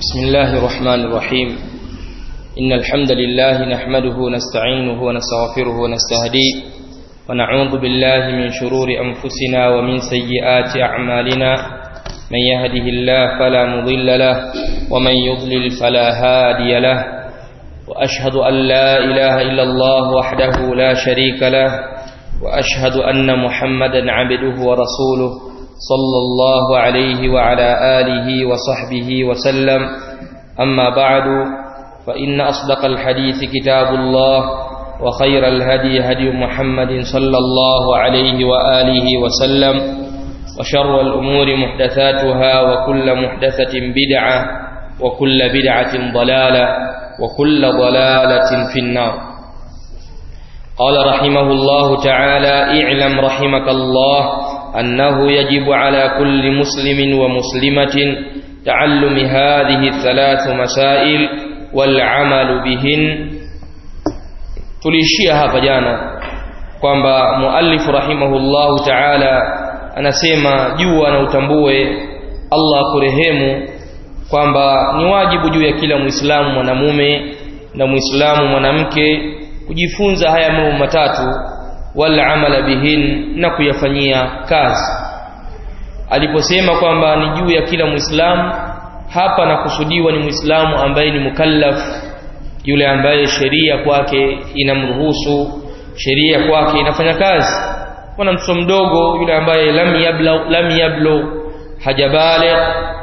بسم الله الرحمن الرحيم إن الحمد لله نحمده ونستعينه ونستغفره ونستهديه ونعوذ بالله من شرور أنفسنا ومن سيئات أعمالنا من يهده الله فلا مضل له ومن يضلل فلا هادي له وأشهد أن لا إله إلا الله وحده لا شريك له وأشهد أن محمدا عبده ورسوله صلى الله عليه وعلى آله وصحبه وسلم أما بعد فإن أصدق الحديث كتاب الله وخير الهدي هدي محمد صلى الله عليه وآله وسلم وشر الأمور محدثاتها وكل محدثة بدعة وكل بدعة ضلالة وكل ضلالة في النار قال رحمه الله تعالى اعلم رحمك الله أنه يجب على كل مسلم ومسلمة تعلم هذه الثلاث مسائل والعمل بهن tulishia hapa jana kwamba muallif rahimahullahu ta'ala anasema jua na utambue Allah kurehemu kwamba ni wajibu juu ya kila muislamu mwanamume na muislamu mwanamke kujifunza haya mambo matatu wal amala bihin na kuyafanyia kazi aliposema kwamba ni juu ya kila muislamu hapa nakusudiwa ni muislamu ambaye ni mukallaf yule ambaye sheria kwake inamruhusu sheria kwake inafanya kazi kuna mtoto mdogo yule ambaye lam yabla lam yablu hajabale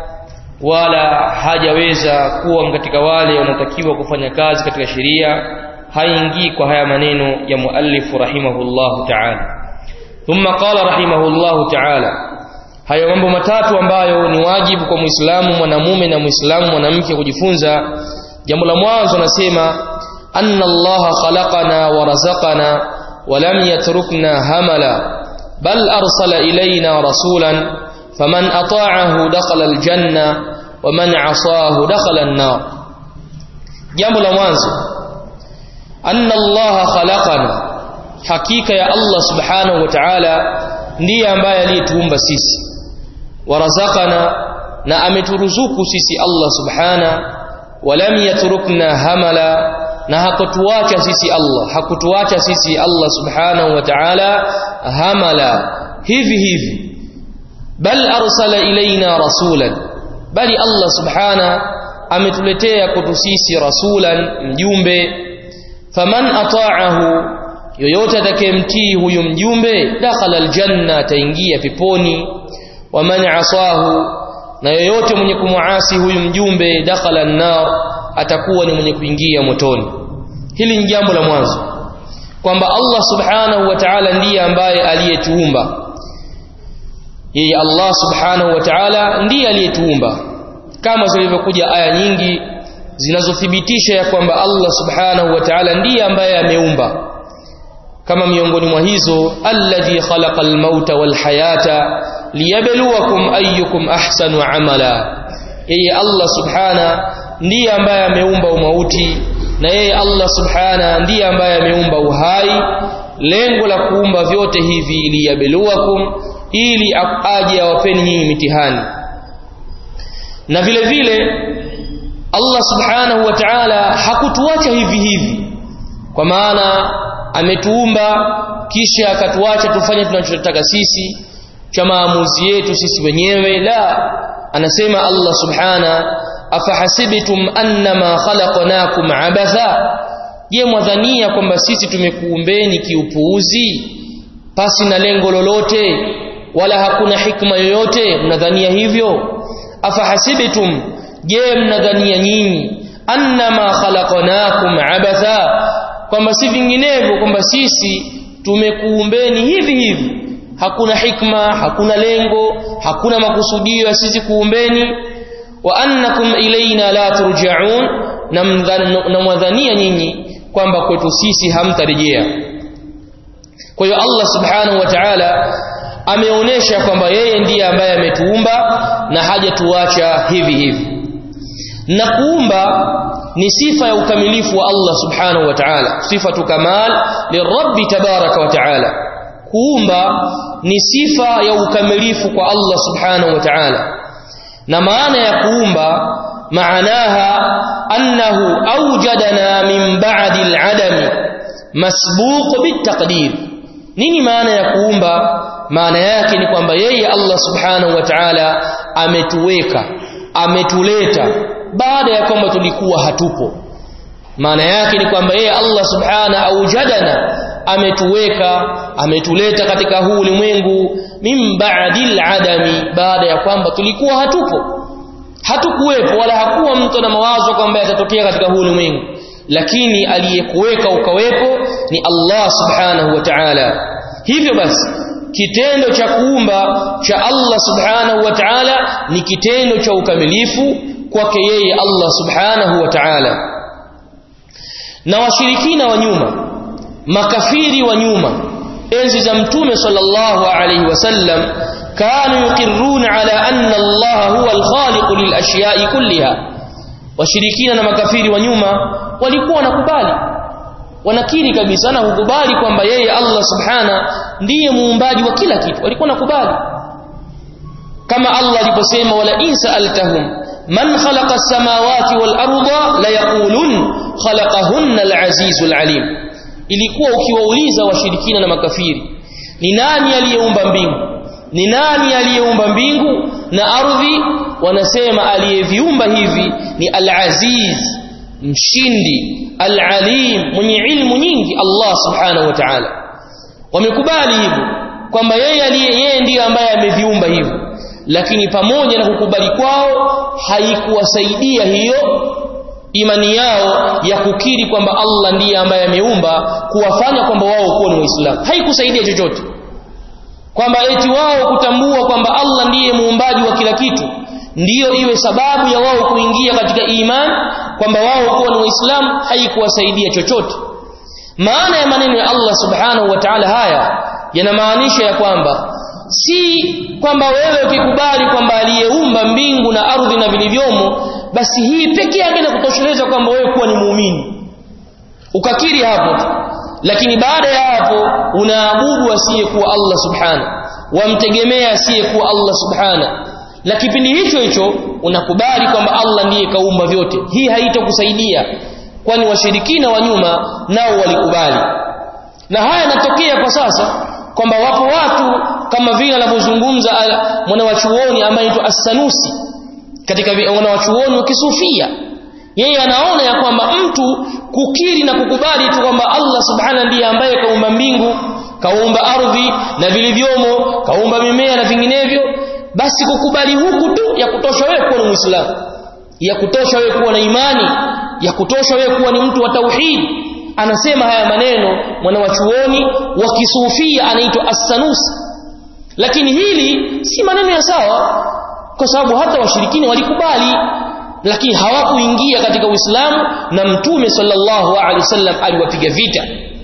wala hajaweza kuwa katika wale wanatakiwa kufanya kazi katika sheria haingii kwa haya maneno ya muallif rahimahullahu ta'ala thumma qala rahimahullahu ta'ala hayo mambo matatu ambayo ni wajibu kwa muislamu mwanamume na muislamu mwanamke kujifunza jambo la mwanzo nasema anna Allah khalaqana wa razaqana wa lam yatrukna hamala bal arsala ilayna rasulan faman ata'ahu dakhala aljanna wa man 'asahu dakhala an-nar jambo la mwanzo anna Allah khalaqana hakika ya Allah subhanahu wa ta'ala ndiye ambaye aliyetuumba sisi warazakana na ameturuzuku sisi Allah subhana walam yatrukna hamala na hakutuacha sisi Allah hakutuacha sisi Allah subhanahu wa ta'ala hamala hivi hivi bal arsala ilaina rasulan bali Allah subhana ametuletea kwetu sisi rasulan mjumbe faman ata'ahu yoyote atakayemtii huyu mjumbe dakhala aljanna ataingia peponi waman asahu na yoyote mwenye kumuasi huyu mjumbe dakhala an-nar atakuwa ni mwenye kuingia motoni hili ni jambo la mwanzo kwamba Allah subhanahu wa ta'ala ndiye ambaye aliyetuumba yeye Allah subhanahu wa ta'ala ndiye aliyetuumba kama zilivyokuja aya nyingi zinazothibitisha ya kwamba Allah subhanahu wa ta'ala ndiye ambaye ameumba kama miongoni mwa hizo alladhi khalaqal mauta wal hayata liyabluwakum ayyukum ahsanu amala yeye Allah subhana ndiye ambaye ameumba umauti na yeye Allah subhana ndiye ambaye ameumba uhai lengo la kuumba vyote hivi liyabluwakum ili aje awapeni hii mitihani na vile vile Allah subhanahu wa ta'ala hakutuacha hivi hivi kwa maana ametuumba kisha akatuacha tufanye tunachotaka sisi cha maamuzi yetu sisi wenyewe la anasema Allah subhana afahasibtum annama khalaqnakum abatha je mwadhania kwamba sisi tumekuumbeni kiupuuzi pasi na lengo lolote wala hakuna hikma yoyote mnadhania hivyo afahasibtum je mnadhania nyinyi annama khalaqnakum abatha kwamba si vinginevyo kwamba sisi tumekuumbeni hivi hivi hakuna hikma hakuna lengo hakuna makusudio ya sisi kuumbeni wa annakum ilaina la turja'un na mwadhania nyinyi kwamba kwetu sisi hamtarejea kwa hiyo Allah subhanahu wa ta'ala ameonesha kwamba yeye ndiye ambaye ametuumba na hajatuacha hivi hivi na kuumba ni sifa ya ukamilifu wa Allah subhanahu wa ta'ala sifatu kamal lirabbi tabaraka wa ta'ala kuumba ni sifa ya ukamilifu kwa Allah subhanahu wa ta'ala na maana ya kuumba معناها أنه أوجدنا من بعد العدم مسبوق بالتقدير nini maana ya kuumba maana yake ni kwamba yeye Allah subhanahu wa ta'ala ametuweka ametuleta baada ya kwamba tulikuwa hatupo maana yake ni kwamba yeye Allah subhanahu aujadana ametuweka ametuleta katika huu ulimwengu min ba'dil adami baada ya kwamba tulikuwa hatupo hatukuwepo wala hakuwa mtu na mawazo kwamba yatatokea katika huu ulimwengu lakini aliyekuweka ukawepo ni Allah subhanahu wa ta'ala hivyo basi kitendo cha kuumba cha Allah subhanahu wa ta'ala ni kitendo cha ukamilifu kwake yeye Allah subhanahu wa ta'ala na washirikina wa nyuma makafiri wa nyuma enzi za mtume sallallahu alayhi wasallam kanu yuqirruna ala anna Allah huwa al-khaliq lil ashiya'i kulliha washirikina na makafiri wa nyuma walikuwa wanakubali wanakiri kabisa na kukubali kwamba yeye Allah subhana ndiye muumbaji wa kila kitu walikuwa nakubali kama Allah aliposema wala in sa'altahum man khalaqa as-samawati wal arda la yaqulun khalaqahunna al-azizul alim ilikuwa ukiwauliza washirikina na makafiri ni nani aliyeumba mbingu ni nani aliyeumba mbingu na ardhi wanasema aliyeviumba hivi ni al-aziz mshindi al-alim mwenye ilmu nyingi Allah subhanahu wa ta'ala wamekubali hivyo kwamba yeye aliye yeye ndiye ambaye ameviumba hivyo lakini pamoja na kukubali kwao haikuwasaidia hiyo imani yao ya kukiri kwamba Allah ndiye ambaye ameumba kuwafanya kwamba wao kuwa ni waislamu haikusaidia chochote kwamba eti wao kutambua kwamba Allah ndiye muumbaji wa kila kitu ndiyo iwe sababu ya wao kuingia katika iman kwamba wao kuwa ni waislamu haikuwasaidia chochote maana ya maneno ya Allah subhanahu wa ta'ala haya yanamaanisha ya kwamba si kwamba wewe ukikubali kwamba aliyeumba mbingu na ardhi na vilivyomo basi hii pekee yake inakutosheleza kwamba wewe kuwa ni muumini ukakiri hapo lakini baada ya hapo unaabudu asiyekuwa Allah subhana wamtegemea asiyekuwa Allah subhana na kipindi hicho hicho unakubali kwamba Allah ndiye kaumba vyote hii haitakusaidia kwani washirikina wa nyuma nao walikubali na haya yanatokea kwa sasa kwamba wapo watu kama vile anavyozungumza mwanawachuoni ambaye anaitwa As-Sanusi katika wanawachuoni wa kisufia yeye anaona ya kwamba mtu kukiri na kukubali tu kwamba Allah subhana ndiye ambaye kaumba mbingu kaumba ardhi na vilivyomo kaumba mimea na vinginevyo basi kukubali huku tu ya kutosha wewe kuwa ni muislamu ya kutosha wewe kuwa na imani ya kutosha wewe kuwa ni mtu wa tauhid anasema haya maneno mwanawachuoni wa kisufia anaitwa As-Sanusi lakini hili si maneno ya sawa kwa sababu hata washirikini walikubali lakini hawakuingia katika Uislamu na Mtume sallallahu alaihi wasallam aliwapiga vita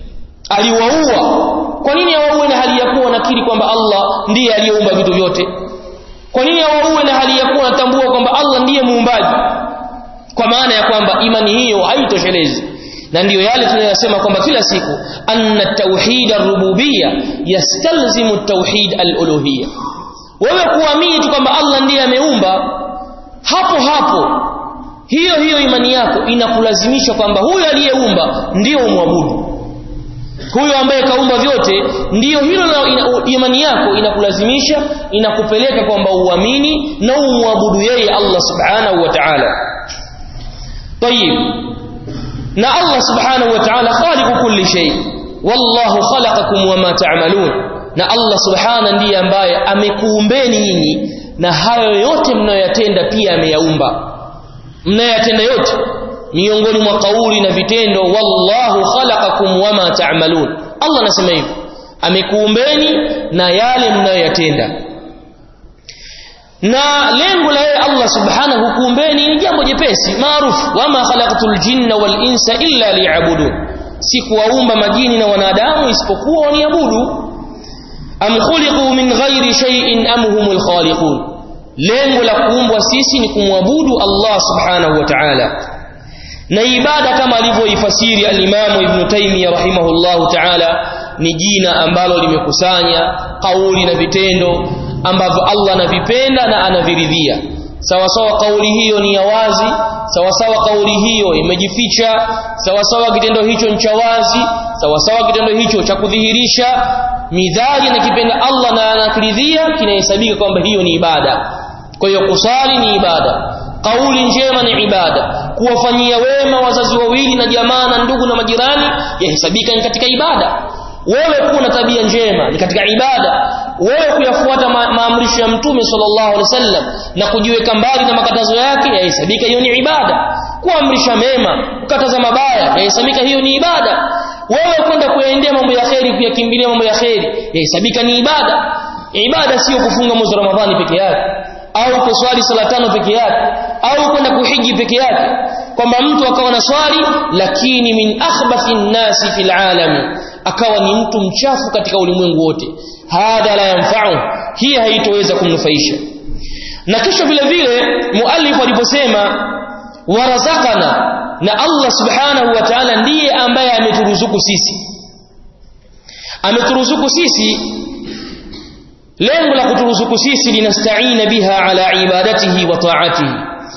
aliwaua kwa nini hawaue na hali ya kuwa nakiri kwamba Allah ndiye aliyeumba vitu vyote kwa nini hawaue na hali ya kuwa natambua kwamba Allah ndiye muumbaji kwa maana ya kwamba imani hiyo haitoshelezi na ndiyo yale tunayosema kwamba kila siku anna tauhid ar-rububiyya yastalzimu tauhid al-uluhiyya wewe kuamini tu kwamba Allah ndiye ameumba hapo hapo hiyo hiyo imani yako inakulazimisha kwamba huyo aliyeumba ndiyo umwabudu huyo ambaye kaumba vyote ndiyo hilo ina, imani yako inakulazimisha inakupeleka kwamba uamini na umwabudu yeye Allah subhanahu wa ta'ala طيب na Allah subhanahu wa ta'ala khaliqu kulli shay wallahu khalaqakum wama ta'malun na Allah subhana ndiye ambaye amekuumbeni nyinyi na hayo yote mnayoyatenda pia ameyaumba mnayoyatenda yote miongoni mwa kauli na vitendo wallahu khalaqakum wama ta'malun Allah anasema hivyo amekuumbeni na yale mnayoyatenda na lengo la yeye Allah subhanahu kuumbeni ni jambo jepesi maarufu wama khalaqtul jinna wal insa illa liya'budun si kuwaumba majini na wanadamu isipokuwa waniabudu am khuliqu min ghairi shay'in am humul khaliqun lengo la kuumbwa sisi ni kumwabudu Allah subhanahu wa ta'ala na ibada kama alivyoifasiri al-Imam Ibn Taymiyyah rahimahullahu ta'ala ni jina ambalo limekusanya kauli na vitendo ambavyo Allah anavipenda na anaviridhia sawa sawa kauli hiyo ni ya wazi sawa sawa kauli hiyo imejificha sawa sawa kitendo hicho ni cha wazi sawa sawa kitendo hicho cha kudhihirisha midhali na kipenda Allah na anakiridhia kinahesabika kwamba hiyo ni ibada kwa hiyo kusali ni ibada kauli njema ni ibada kuwafanyia wema wazazi wawili na jamaa na ndugu na majirani yahesabika ni katika ibada wewe kuwa na tabia njema ni katika ibada wewe kuyafuata ma maamrisho ya mtume sallallahu alaihi wasallam na kujiweka mbali na makatazo yake yahesabika hiyo ni ibada kuamrisha mema kukataza mabaya yahesabika hiyo ni ibada wewe kwenda kuyaendea mambo ya kheri kuyakimbilia mambo ya kheri yahesabika ni ibada ibada sio kufunga mwezi wa ramadhani peke yake au kuswali sala tano peke yake au kwenda kuhiji peke yake kwamba mtu akawa na swali lakini min akhbathi nnasi fil alami akawa ni mtu mchafu katika ulimwengu wote hadha la yanfa'u hii haitoweza kumnufaisha na kisha vile vile muallif aliposema warazakana na Allah subhanahu wa ta'ala ndiye ambaye ameturuzuku sisi ameturuzuku sisi lengo la kuturuzuku sisi linastaina biha ala ibadatihi wa ta'atihi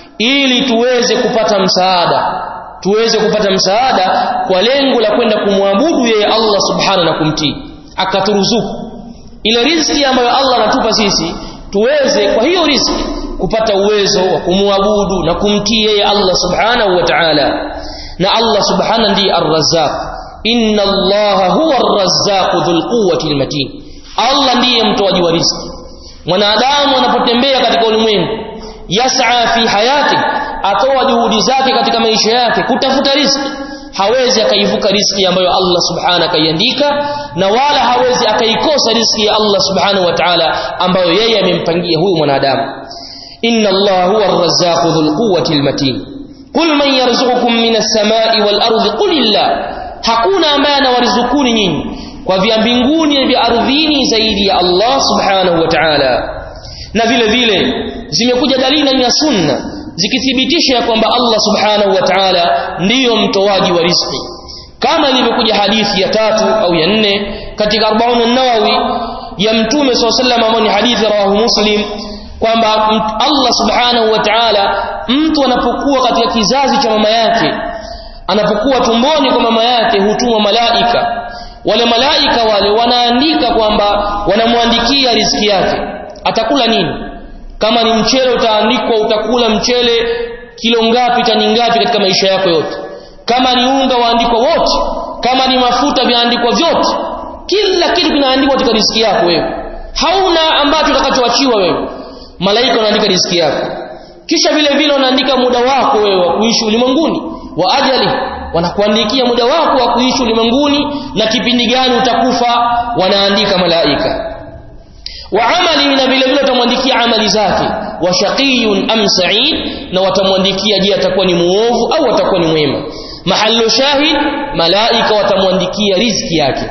ili tuweze kupata msaada tuweze kupata msaada kwa lengo la kwenda kumwabudu yeye Allah subhanahu na kumtii akaturuzuku ile riziki ambayo Allah anatupa sisi tuweze kwa hiyo riziki kupata uwezo wa kumwabudu na kumtii yeye Allah subhanahu wa ta'ala na Allah subhanahu ndiye ar-razzaq inna Allah huwa ar-razzaq dhul quwwati al-matin Allah ndiye mtoaji wa riziki mwanadamu anapotembea katika ulimwengu yas'a fi hayati atoa juhudi zake katika maisha yake kutafuta riziki hawezi akaivuka riziki ambayo Allah subhanahu akaiandika na wala hawezi akaikosa riziki ya Allah subhanahu wa ta'ala ambayo yeye amempangia huyu mwanadamu inna Allah huwa ar-razzaq dhul quwwati al-matin qul man yarzuqukum minas samai wal ardi qulillah hakuna ambaye anawarizukuni nyinyi kwa vya mbinguni na vya ardhini zaidi ya Allah subhanahu wa ta'ala na vile vile zimekuja dalili ya sunna zikithibitisha kwamba Allah subhanahu wa ta'ala ndiyo mtoaji wa riziki kama ilivyokuja hadithi ya tatu au ya nne katika 40 an-Nawawi ya mtume SAW ambayo ni hadithi rawahu Muslim kwamba Allah subhanahu wa ta'ala mtu anapokuwa katika kizazi cha mama yake anapokuwa tumboni kwa mama yake hutuma malaika wale malaika wale wanaandika kwamba wanamwandikia riziki yake atakula nini kama ni mchele utaandikwa utakula mchele kilo ngapi tani ngapi katika maisha yako yote kama ni unga waandikwa wote kama ni mafuta viandikwa vyote kila kitu kinaandikwa katika riziki yako wewe hauna ambacho utakachoachiwa wewe malaika wanaandika riziki yako kisha vile vile wanaandika muda wako wewe wa kuishi ulimwenguni wa ajali wanakuandikia muda wako wa kuishi ulimwenguni na kipindi gani utakufa wanaandika malaika wa amali na vile vile watamwandikia amali zake wa shaqiyun am sa'id na watamwandikia je atakuwa ni muovu au atakuwa ni mwema mahallu shahid malaika watamwandikia riziki yake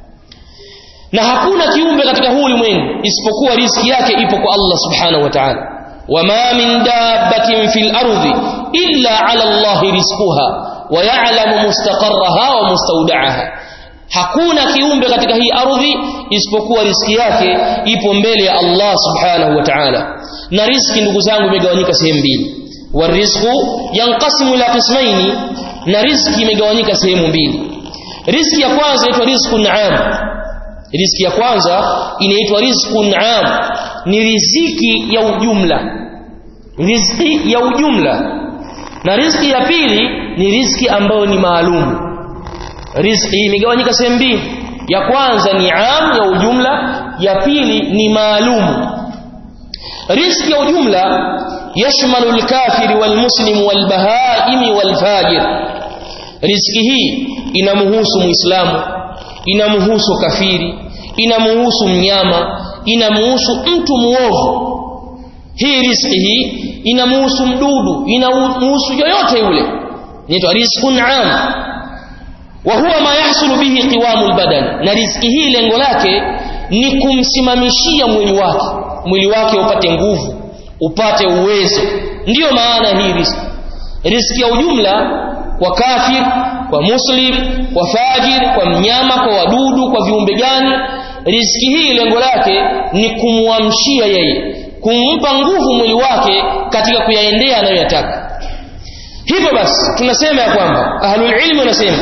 na hakuna kiumbe katika huu ulimwengu isipokuwa riziki yake ipo kwa Allah subhanahu wa ta'ala wama min dabbatin fil ardi illa ala Allah rizquha wa ya'lamu mustaqarraha wa mustawda'aha hakuna kiumbe katika hii ardhi isipokuwa riziki yake ipo mbele ya Allah subhanahu wa ta'ala na riziki ndugu zangu imegawanyika sehemu mbili warizqu yanqasimu ila qismaini na riziki imegawanyika sehemu mbili riziki ya kwanza inaitwa rizqun 'am riziki ya kwanza inaitwa rizqun 'am ni riziki ya ujumla riziki ya ujumla na riziki ya pili ni riziki ambayo ni maalum riziki imegawanyika sehemu mbili ya kwanza ni am ya ujumla ya pili ni maalum riziki ya ujumla yashmalu al-kafir wal-muslim wal-bahaim wal-fajir riziki hii inamhusu muislamu inamhusu kafiri inamhusu mnyama inamhusu mtu muovu hii riziki hii inamhusu mdudu inamhusu yoyote yule inaitwa rizqun am wa huwa ma yahsulu bihi qiwamul badan na riziki hii lengo lake ni kumsimamishia mwili wake mwili wake upate nguvu upate uwezo ndiyo maana hii riziki riziki ya ujumla kwa kafir kwa muslim kwa fajir kwa mnyama kwa wadudu kwa viumbe gani riziki hii lengo lake ni kumwamshia yeye kumpa nguvu mwili wake katika kuyaendea anayoyataka hivyo basi tunasema ya kwamba ahlul ilmi wanasema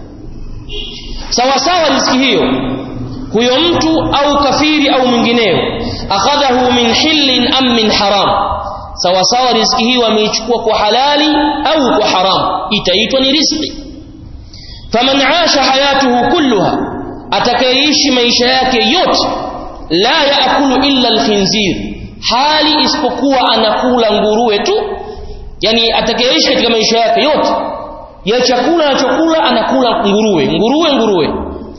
sawa sawa riziki hiyo huyo mtu au kafiri au mwingineo akhadhahu min hillin am min haram sawa sawa riziki hiyo ameichukua kwa halali au kwa haram itaitwa ni riziki faman asha hayatuhu kulluha atakayeishi maisha yake yote la yaakulu illa alkhinzir hali isipokuwa anakula nguruwe tu yani atakayeishi katika maisha yake yote ya chakula anachokula anakula nguruwe nguruwe nguruwe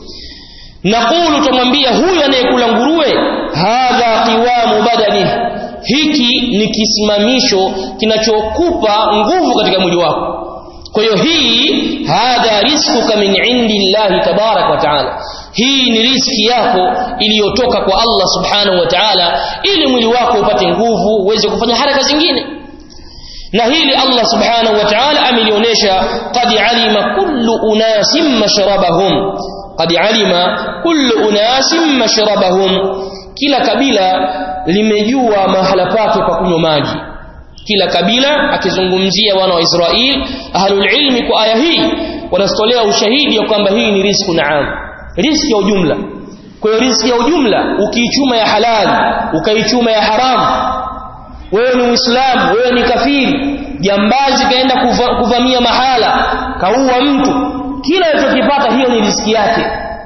naqulu tumwambia huyu anayekula nguruwe hadha qiwamu badani hiki ni kisimamisho kinachokupa nguvu katika mwili wako kwa hiyo hii hadha rizquka min indi llahi tabarak wa taala hii ni riski yako iliyotoka kwa Allah subhanahu wa ta'ala ili mwili wako upate nguvu uweze kufanya haraka zingine na hili Allah subhanahu wa ta'ala amelionyesha qad alima kullu unasim mashrabahum qad alima kullu unasim mashrabahum kila kabila limejua mahala pake pa kunywa maji kila kabila akizungumzia wana wa Israeli ahlul ilmi kwa aya hii wanastolea ushahidi ya kwamba hii ni rizku naam riziki ya ujumla kwa hiyo riziki ya ujumla ukiichuma ya halali ukaichuma ya haramu wewe ni muislamu wewe ni kafiri jambazi kaenda kuva, kuvamia mahala kaua mtu kila alichokipata hiyo ni riziki yake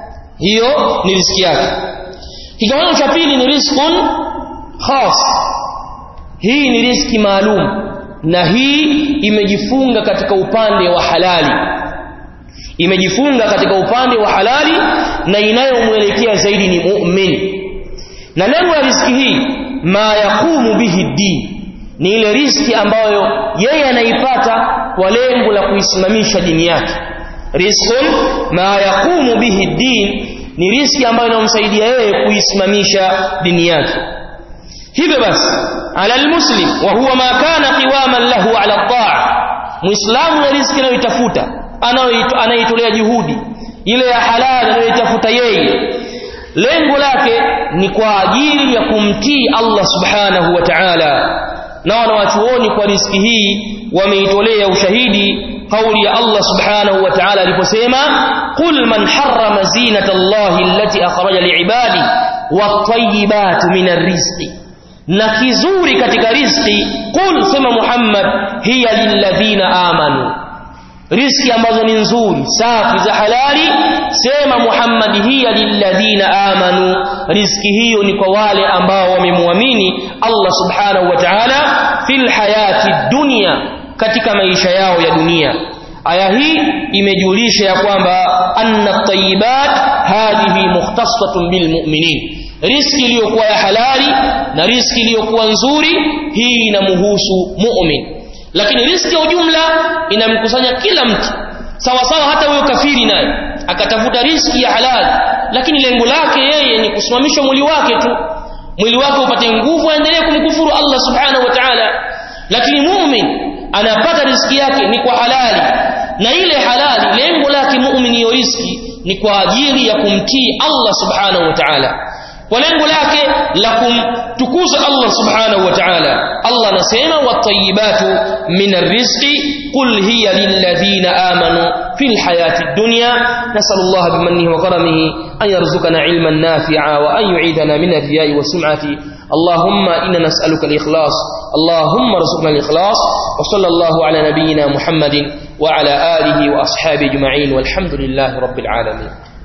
hiyo ni riziki yake kigawanyo cha pili ni rizqun khas hii ni riziki maalum na hii imejifunga katika upande wa halali imejifunga katika upande wa halali na inayomwelekea zaidi ni mu'min na lengo la riziki hii ma yaqumu bihi din ni ile riziki ambayo yeye anaipata kwa lengo la kuisimamisha dini yake rizqun ma yaqumu bihi din ni riziki ambayo inamsaidia yeye kuisimamisha dini yake hivyo basi ala almuslim wa huwa ma kana qiwaman lahu ala taa muislamu na riziki anayoitafuta anaitolea juhudi ile ya halali anayoitafuta yeye lengo lake ni kwa ajili ya kumtii Allah subhanahu wa ta'ala na wanawachuoni kwa riziki hii wameitolea ushahidi kauli ya Allah subhanahu wa ta'ala aliposema qul man harrama zinata Allahi allati akhraja liibadi wat-tayyibat min ar-rizqi na kizuri katika riziki qul sema Muhammad hiya lilladhina amanu riski ambazo ni nzuri safi za halali sema Muhammad hiya lilladhina amanu riski hiyo ni kwa wale ambao wamemwamini Allah subhanahu wa ta'ala fil hayati dunya katika maisha yao ya dunia aya hii imejulisha ya kwamba anna tayyibat hadhihi mukhtasatun bil mu'minin riski iliyokuwa ya halali na riski iliyokuwa nzuri hii inamhusu mu'min lakini riski ya ujumla inamkusanya kila mtu sawa sawa hata huyo kafiri naye akatafuta riski ya halali lakini lengo lake yeye ni kusimamisha mwili wake tu mwili wake upate nguvu aendelee kumkufuru Allah subhanahu wa ta'ala lakini mu'min anapata riski yake ni kwa halali na ile halali lengo lake mu'min hiyo riski ni kwa ajili ya kumtii Allah subhanahu wa ta'ala kwa lengo lake la kumtukuza Allah subhanahu wa ta'ala Allah anasema watayibatu min arrizqi qul hiya lilladhina amanu fil hayati dunya nasallallahu bimannihi wa karamihi an yarzuqana ilman nafi'a wa an yu'idana min ar-riya'i wa sum'ati اللهم إنا نسألك الإخلاص اللهم ارزقنا الإخلاص وصلى الله على نبينا محمد وعلى آله وأصحابه أجمعين والحمد لله رب العالمين